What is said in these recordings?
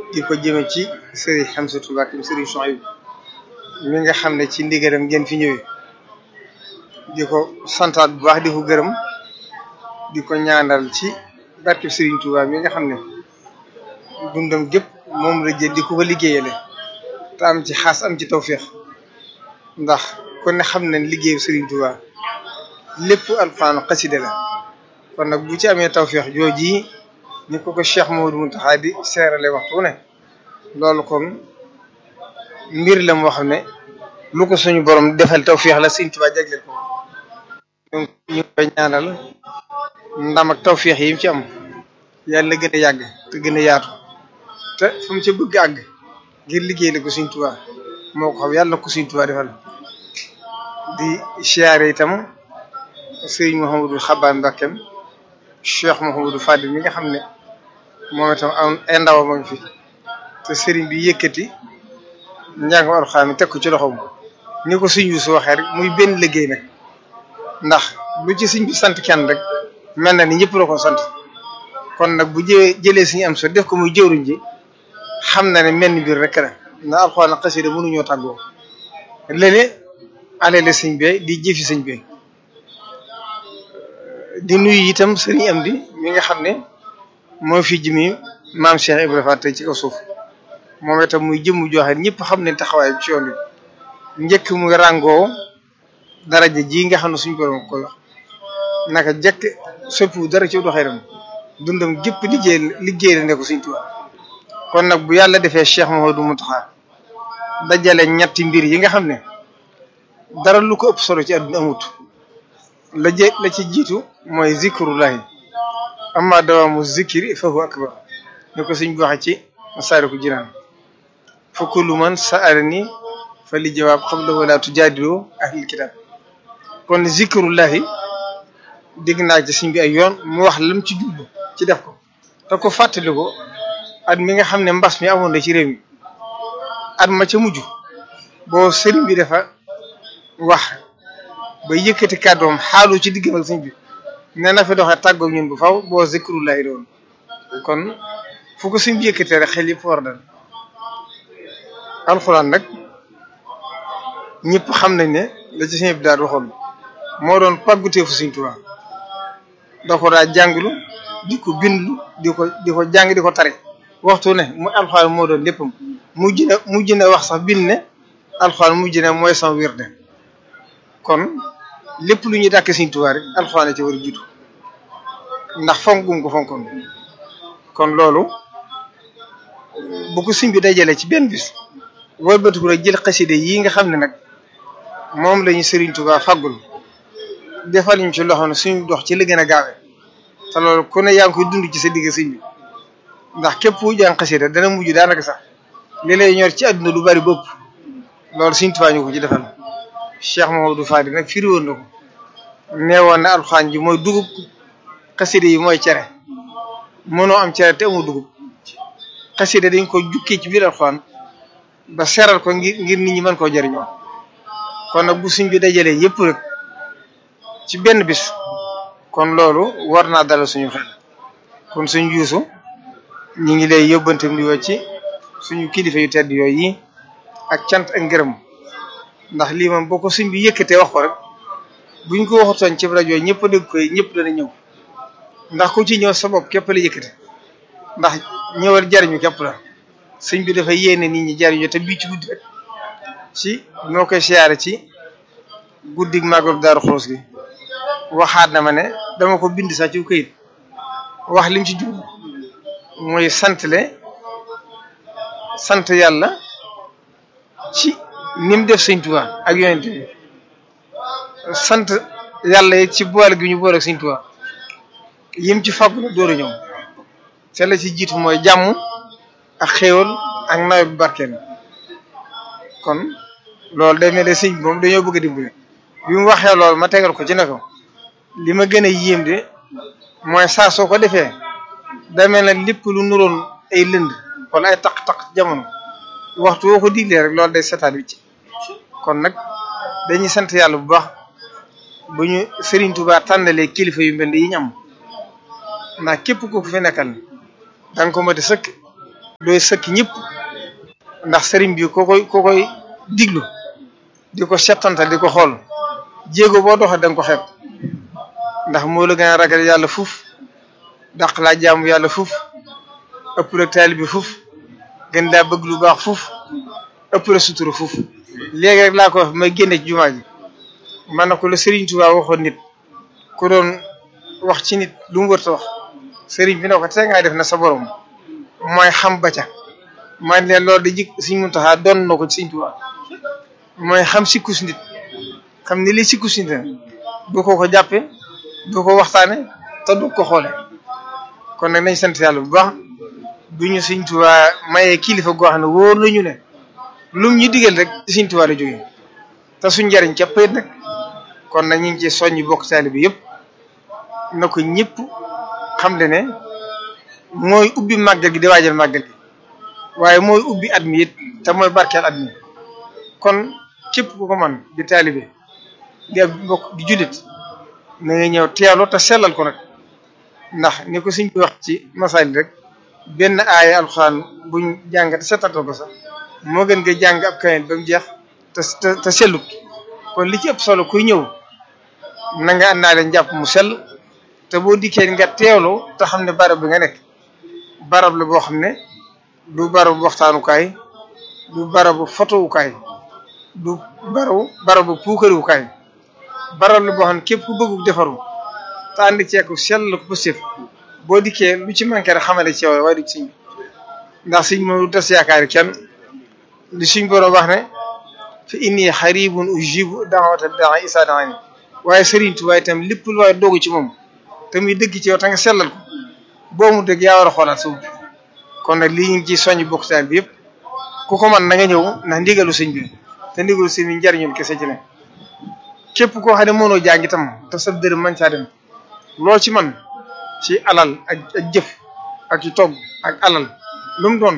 di ko jëme ci sëriñ Hamsatu Mbàkke sëriñ Souhaïbou mi nga xam ne ci ndigalam ngeen fi ñëwee di ko santaat bu baax di ko gërëm di ko ñaanal ci barkeb sëriñ Touba mi nga xam ne dundam gépp moom la jël di ko ko liggéeyale te am ci xaas am ci tawféex ndax kon ne xam nañ liggéeyu sëriñ Touba lépp alxuraan xasida la kon nag bu ci amee tawféex jooji ni ko ko Cheikh Mamadou Mountakha di seerale waxtu ne loolu kon mbir la moo xam ne lu ko suñu borom defal tawféex la sëriñ Touba jagleel ko ñu ngi koy ñaanal ndam ak tawféex yi mu ci am yàlla gën a yàgg te gën a yaatu te fu mu ci bëgg àgg ngir liggéey la ko Sëriñ Tuubaa moo ko xam yàlla ko Sëriñ Tuubaa defal di siyaare itam sëriñ Mouhamadou Xabaan Mbakkeem Cheikh Mouhamadou Fadil mi nga xam ne moom itam am ay ndaw ma fi te sëriñ bi yëkkati njàngam Alxuraan mi teg ko ci loxoom ni ko Sëriñ Yuusu waxee rek muy benn liggéey nag ndax lu ci Sëriñ bi sant kenn rek mel na ni ñëpp la ko sant kon nag bu jëwee jëlee suñu am so def ko muy jëwriñ ji xam na ne mel ni biir rek la ndax alxuraan xasida mënuñoo tàggoo léegi alele sëñ bi di jëfi sëñ bi di nuyu itam sëriñ am di mi nga xam ne moo fi jëmi maam Cheikh Ibrahima Fall tey ci kaw suuf moom itam muy jëmm joxe ñëpp xam ne taxawaay ci yoon wi njëkk muy ràngoo daraja ji nga xam ne suñu borom koy wax naka jëkk soppiwu dara ci doxee dundam gépp liggéey liggéey la ne ko Sëriñ Tuubaa kon nag bu yàlla defee Cheikh Mouhamadou Mountakha dajale ñetti mbir yi nga xam ne dara lu ko ëpp solo ci àdduna amut la jë la ci jiitu mooy zikrullahi amma dawaamu zikri fa huwa akbar ni ko suñ waxe ci Masaalikul Jinaan fa kullu man sa'alani fa li jawaab qabla wala tujaadilu ahlil kitaab kon zikrullahi dégg naa ci suñ bi ay yoon mu wax lam ci jublu ci def ko te ko fàttali ko at mi nga xam ne mbas mi amoon na ci réew mi at ma ca mujj boo sëriñ bi dafa wax ba yëkkati kàddoom xaalu ci diggam ak sëriñ bi nee na fi doxee tàggoog ñun bu faw boo zikrullahi doon kon fu ko sëriñ bi yëkkatee rek xel yëpp war dal alxuraan nag ñëpp xam nañ ne la ci sëriñ bi daal waxoon moo doon pàgguteefu sëriñ Tuubaa da ko daa jànglu di ko bindlu di ko di ko jàng di ko tare waxtu ne mu alxuraan moo doon léppam mujj na mujj na wax sax bind ne alxuraan mujj na mooy sama wirde kon lépp lu ñuy dàkk Sëriñ Tuubaa rek alxuraan ci war a jiitu ndax fonk gum ko fonkoon kon loolu bu ko sëñ bi dajalee ci benn bis wëlbatiku rek jël xaside yi nga xam ne nag moom lañu Sëriñ Tuubaa faggul defal ñu ci loxo ne suñu dox ci li gën a gaawee te loolu ku ne yaa ngi koy dund ci sa digg sëñ bi ndax képp ku jàng xasida dana mujj daanaka sax li lay ñor ci àdduna lu bari bopp loolu Sëriñ Tuubaa ñu ko ci defal Cheikh Mamadou Fadi nag firi woon na ko nee woon na alxuraan ji mooy dugub xasida yi mooy cere mënoo am cere te amoo dugub xasida dañ ko jukkee ci biir alxuraan ba seral ko ngir ngir nit ñi mën koo jëriñoo kon nag bu suñ bi dajalee yëpp rek ci benn bis kon loolu war naa dalal suñu xel kon suñ juusu ñu ngi lay yóbbantam di woo ci suñu kilifa yu tedd yooyu yi ak cant ak ngërëm ndax lii moom boo ko suñ bi yëkkatee wax ko rek buñ ko waxutoon ci rajo ñëpp a dégg koy ñëpp dana ñëw ndax ku ci ñëw sa bopp képp la yëkkate ndax ñëwal jariñu képp la sëñ bi dafa yéene nit ñi jariñu te bii ci guddi rek ci noo koy siyaare ci guddig màggal Daaru Xudoos gi waxaat na ma ne dama ko bind sax ci këyit wax lim ci jub mooy santle sant yàlla ci nim def sëñ Tuubaa ak yonent bi sant yàlla it ci boole gi ñu boole ak sëñ Tuubaa yim ci fàggu na door a ñëw te la ci jiitu mooy jàmm ak xéewal ak nawet bu barkeel kon loolu day mel ne sëñ bi moom dañoo bëgg a dimbali bi mu waxee loolu ma tegal ko ci ne ko li ma gën a yéem de mooy saa soo ko defee day mel ne lépp lu nuroon ay lënd wala ay taq-taq jamono waxtu woo ko diglee rek loolu day setaat wi ci kon nag dañuy sant yàlla bu baax bu ñu Serigne Touba tànnalee kilifa yu mel ni yi ñu am ndax képp ku ko fi nekkal da nga ko mën a sëkk doy sëkk ñëpp ndax sëriñ bi ko koy ko koy diglu di ko settantal di ko xool jéego boo doxee da nga ko xeeb ndax moo la gën a ragal yàlla fuuf dàq laa jaamu yàlla fuuf ëpp la taalibe bi fuuf gën daa bëgg lu baax fuuf ëpp la sutura fuuf léegi rek laa ko wax may génne ci jumaa ji man na ko la Sëriñ Tuubaa waxoon nit ku doon wax ci nit lu mu wërta wax sëriñ bi ne ko te ngaa def na sa borom mooy xam ba ca man leen loolu di jik Sëriñ Muntaxaa doon na ko ci Sëriñ Tuubaa mooy xam sikkus nit xam ni li sikkus nit du ko ko jàppe du ko waxtaane te du ko xoole kon nag nañ sant yàlla bu baax bu ñu Sëriñ Tuubaa mayee kilifa goo xam ne wóor nañu ne lum ñu digal rek ci Sëriñ Tuubaa la jógee te suñ njariñ képp it nag kon nag ñu ngi ci soññ bokk taalibe bi yëpp na ko ñëpp xam le ne mooy ubbi màggal gi di waajal màggal gi waaye mooy ubbi at mi it te mooy barkeel at mi kon képp ku ko man di taalibe di ak bokk di jullit na nga ñëw teelu te sellal ko nag ndax ni ko suñ bi wax ci masaali rek benn aaya alxuraan buñ jàng te setantal ko sax moo gën nga jàng ab kayen ba mu jeex te te te sellut kon li ci ëpp solo kuy ñëw na nga àndaale njàpp mu sell te boo dikkee nga teewlu te xam ne barab bi nga nekk barab la boo xam ne du barabu waxtaanukaay du barabu fotowukaay du barabu barabu puukariwukaay barab la boo xam ne képp ku bëggu defaru te ànd ceeku sell ko positif boo dikkee lu ci manqué rek xamale ci yow waaye du siñ ndax siñ moom du tas yaakaari kenn li suñ borom wax ne fa inni xaribun ujibu daawata daa isa daani waaye Sëriñ Tuubaa itam lépp lu waaye doogu ci moom te muy dëgg ci yow te nga sellal ko boo mu dëgg yaa war a xoolaat suuf kon nag lii ñu ngi ciy soññ bokk taal bi yëpp ku ko man na nga ñëw ndax ndigalu sëñ bi te ndigalu sëñ bi njariñul kese ci ne képp koo xam ne mënoo jàng itam te sa dërëm man caa dem loo ci man ci alal ak ak jëf ak ci togg ak alal lu mu doon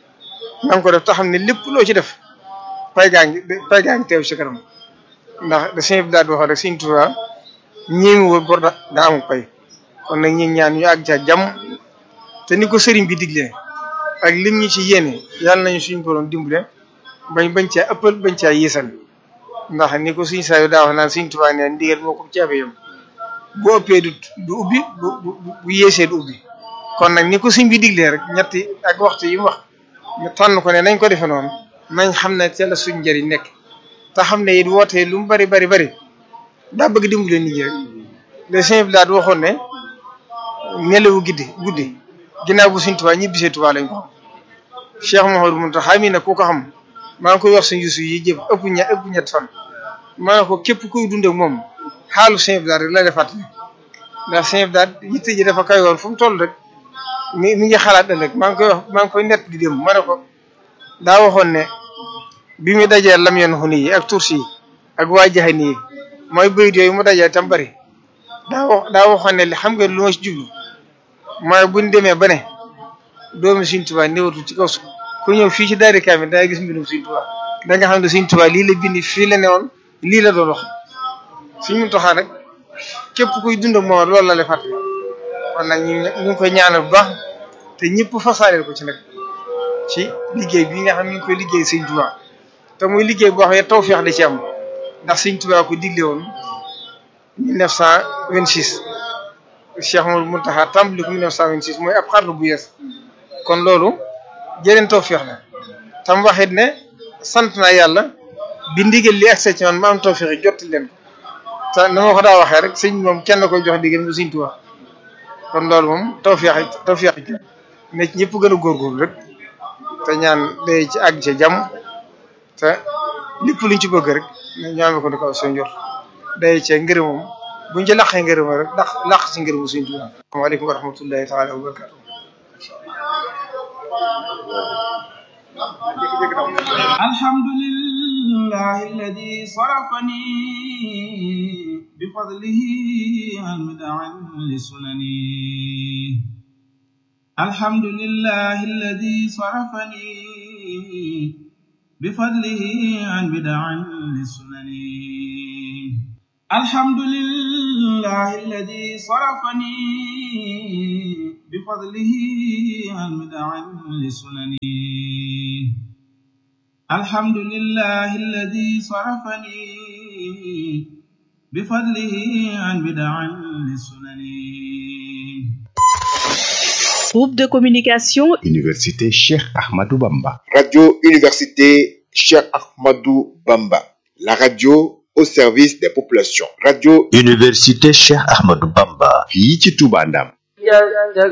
na nga ko def te xam ne lépp loo ci def pay gaa ngi pay gaa ngi teew ci kanam ndax da sëñ bi daal di wax rek sëñ Tuubaa ñéemi woo bor da daa amul pay kon nag ñi ñaan ñu àgg ca jàmm te ni ko sëriñ bi diglee ak lim ñu ci yéene yàlla nañu suñu borom dimbale bañ bañ caa ëppal bañ caa yéesal ndax ni ko suñ saa yu daa wax naan sëñ Tuubaa ne ndigal moo ko caabe yam bu ëppee du du ubbi bu bu bu yéesee du ubbi kon nag ni ko sëñ bi diglee rek ñetti ak waxtu yi mu wax ñu tànn ko ne nañ ko defe noonu nañ xam ne ca la suñ njëriñ nekk te xam ne it wootee lu mu bari bari bari daa bëgg dimbale nit ñi rek le sëñ bi daal waxoon ne nelawu guddi guddi ginnaaw bu suñ Tuubaa ñibbisee Tuubaa lañ ko xam Cheikh Mouhamadou Mountakha mi nag ku ko xam maa ngi koy wax suñ yusu yi jëf ëpp ña ëpp ñett fan maa ngi ko képp kuy dund ak moom xaalu sëñ bi daal rek la defaat ndax sëñ bi daal yitte ji dafa kay woon fu mu toll rek mi mi ngi xalaat ëllëg maa ngi koy wax maa ngi koy nett di dem ma ne ko daa waxoon ne bi mu dajee lam yoon xuni yi ak tursi yi ak waa jaxani yi mooy bayit yooyu mu dajee tam bari daa wax daa waxoon ne xam nga lu ma ci jublu mooy buñ demee ba ne doomi Sëriñ Tuubaa néewatu ci kaw su ku ñëw fii ci daari kaamil da ngay gis mbindum Sëriñ Tuubaa da nga xam ne Sëriñ Tuubaa lii la bindi fii la newoon lii la doon wax Sëriñ Muntaxaa nag képp kuy dund ak moom loolu la lay fàttali kon nag ñu ñu ngi koy ñaanal bu baax te ñëpp fasaaleel ko ci nag ci liggéey bi nga xam ne ñu ngi koy liggéey Sëriñ Tuubaa te muy liggéey boo xam ne tawfeex da ci am ndax Sëriñ Tuubaa ko digle woon 1926 Cheikh Mouhamadou Mountakha tàmbali ko 1926 mooy ab xarnu bu yees kon loolu jëreen tawfeex la tam waxit ne sant naa yàlla bi ndigal li accès ci man ma am tawfeex yi jotti leen ko te na ma ko daa waxee rek sëñ moom kenn koy jox ndigal mu Sëriñ Tuubaa kon loolu moom tawfeex tawfeex ci ne ci ñëpp gën a góorgóorlu rek te ñaan day ci àgg ci jàmm te lépp luñ ci bëgg rek ñu amee ko di ko soo njort day ci ngërëmam buñ ci laqee ngërëma rek ndax laq ci ngërëmu Sëriñ Tuubaa asalaamaaleykum wa rahmatullahi taala wa barakatu alhamdulillahi alladi sarafani bifadlihi an mid'an lisunani alhamdulillahi alladi sarafani bifadlihi an mid'an lisunani الحمد لله الذي صرفني بفضله عن بدع لسنن الحمد لله الذي صرفني بفضله عن بدع لسنن Groupe de communication Université Cheikh Ahmadou Bamba. Radio Université Cheikh Ahmadou Bamba. La radio au service des populations. Radio Université Cheikh Ahmadou Bamba. fii ci Touba Ndam.